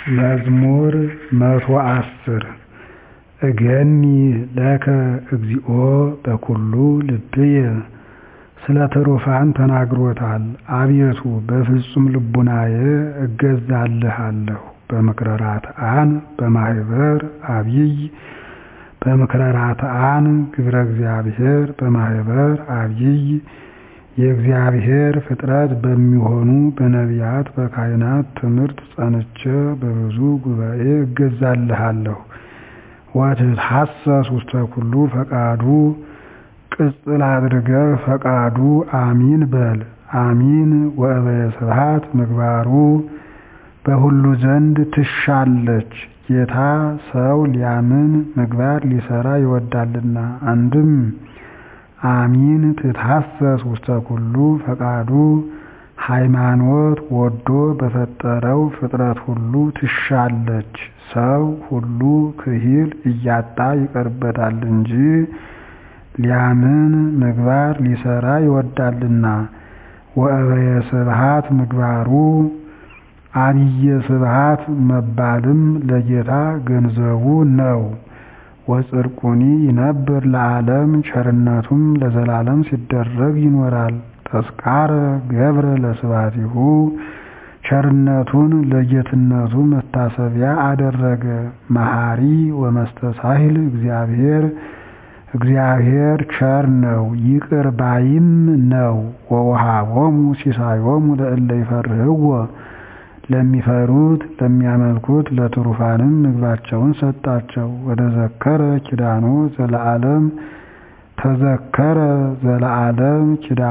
መዝሙር መቶ አስር እገኒ ለከ እግዚኦ በኵሉ ልብየ ስለ ትሩፋን ተናግሮታል አቤቱ በፍጹም ልቡናዬ እገዛልሃለሁ በምክረ ራትዓን በማኅበር አቢይ በምክረ ራትዓን ግብረ እግዚአብሔር በማኅበር አቢይ የእግዚአብሔር ፍጥረት በሚሆኑ በነቢያት በካህናት ትምህርት ጸንቼ በብዙ ጉባኤ እገዛልሃለሁ ወትትሐሰስ ውስተ ኩሉ ፈቃዱ ቅጽል አድርገህ ፈቃዱ አሚን በል አሚን ወእበየ ስብሐት ምግባሩ በሁሉ ዘንድ ትሻለች ጌታ ሰው ሊያምን ምግባር ሊሠራ ይወዳልና አንድም አሚን ትትሐሰስ ውስተ ኩሉ ፈቃዱ ሃይማኖት ወዶ በፈጠረው ፍጥረት ሁሉ ትሻለች ሰው ሁሉ ክሂል እያጣ ይቀርበታል እንጂ ሊያምን ምግባር ሊሠራ ይወዳልና ወእበየ ስብሐት ምግባሩ አብየ ስብሐት መባልም ለጌታ ገንዘቡ ነው ወጽድቁኒ ይነብር ለዓለም ቸርነቱም ለዘላለም ሲደረግ ይኖራል ተስካረ ገብረ ለስብሐቲሁ ቸርነቱን ለጌትነቱ መታሰቢያ አደረገ መሐሪ ወመስተሳሂል እግዚአብሔር እግዚአብሔር ቸር ነው ይቅር ባይም ነው ወወሃቦሙ ሲሳዮሙ ለእለ ይፈርህዎ ለሚፈሩት ለሚያመልኩት ለትሩፋንም ምግባቸውን ሰጣቸው ወተዘከረ ኪዳኖ ዘለዓለም ተዘከረ ዘለዓለም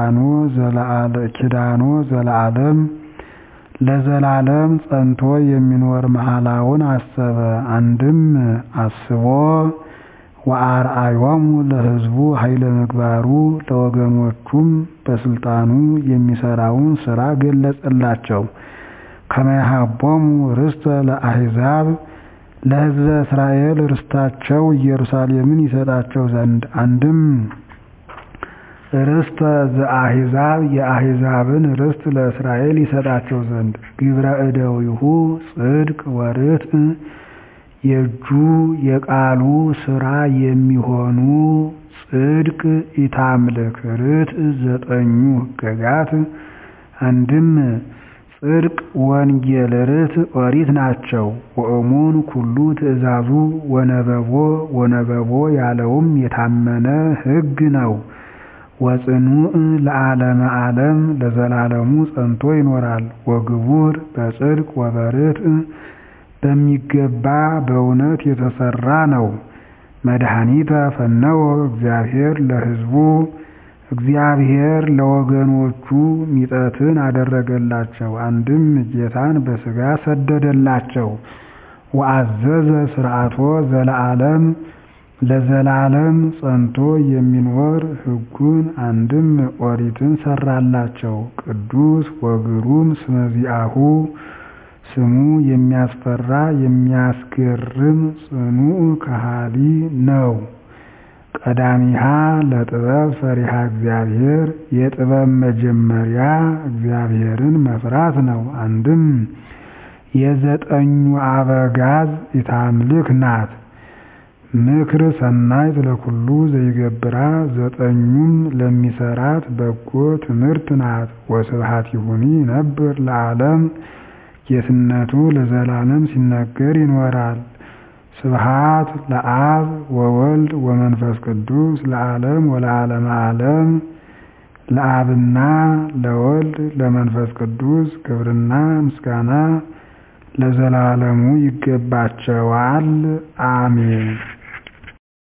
ኪዳኖ ዘለዓለም ለዘላለም ጸንቶ የሚኖር መሐላውን አሰበ አንድም አስቦ ወአርአዮሙ ለሕዝቡ ኃይለ ምግባሩ ለወገኖቹም በስልጣኑ የሚሰራውን ሥራ ገለጸላቸው ከመ ይሃቦሙ ርስተ ለአሕዛብ ለሕዝበ እስራኤል ርስታቸው ኢየሩሳሌምን ይሰጣቸው ዘንድ አንድም ርስተ ዘአሕዛብ የአሕዛብን ርስት ለእስራኤል ይሰጣቸው ዘንድ ግብረ እደዊሁ ጽድቅ ወርትዕ የእጁ የቃሉ ሥራ የሚሆኑ ጽድቅ ኢታምልክ ርትዕ ዘጠኙ ሕገጋት አንድም ጽድቅ ወንጌል ርትዕ ኦሪት ናቸው ወእሙን ኩሉ ትእዛዙ ወነበቦ ወነበቦ ያለውም የታመነ ሕግ ነው ወጽኑዕ ለዓለመ ዓለም ለዘላለሙ ጸንቶ ይኖራል ወግቡር በጽድቅ ወበርትዕ በሚገባ በእውነት የተሰራ ነው መድኃኒተ ፈነወ እግዚአብሔር ለሕዝቡ እግዚአብሔር ለወገኖቹ ሚጠትን አደረገላቸው አንድም ጌታን በሥጋ ሰደደላቸው ወአዘዘ ሥርዓቶ ዘለዓለም ለዘላለም ጸንቶ የሚኖር ሕጉን አንድም ኦሪትን ሰራላቸው ቅዱስ ወግሩም ስመዚአሁ ስሙ የሚያስፈራ የሚያስገርም ጽኑዕ ከሃሊ ነው ቀዳሚሃ ለጥበብ ፈሪሃ እግዚአብሔር የጥበብ መጀመሪያ እግዚአብሔርን መፍራት ነው አንድም የዘጠኙ አበጋዝ ኢታምልክ ናት ምክር ሰናይት ለኩሉ ዘይገብራ ዘጠኙም ለሚሰራት በጎ ትምህርት ናት ወስብሐቲሁኒ ይነብር ለዓለም ጌትነቱ ለዘላለም ሲነገር ይኖራል ስብሐት ለአብ ወወልድ ወመንፈስ ቅዱስ ለዓለም ወለዓለመ ዓለም ለአብና ለወልድ ለመንፈስ ቅዱስ ክብርና ምስጋና ለዘላለሙ ይገባቸዋል አሜን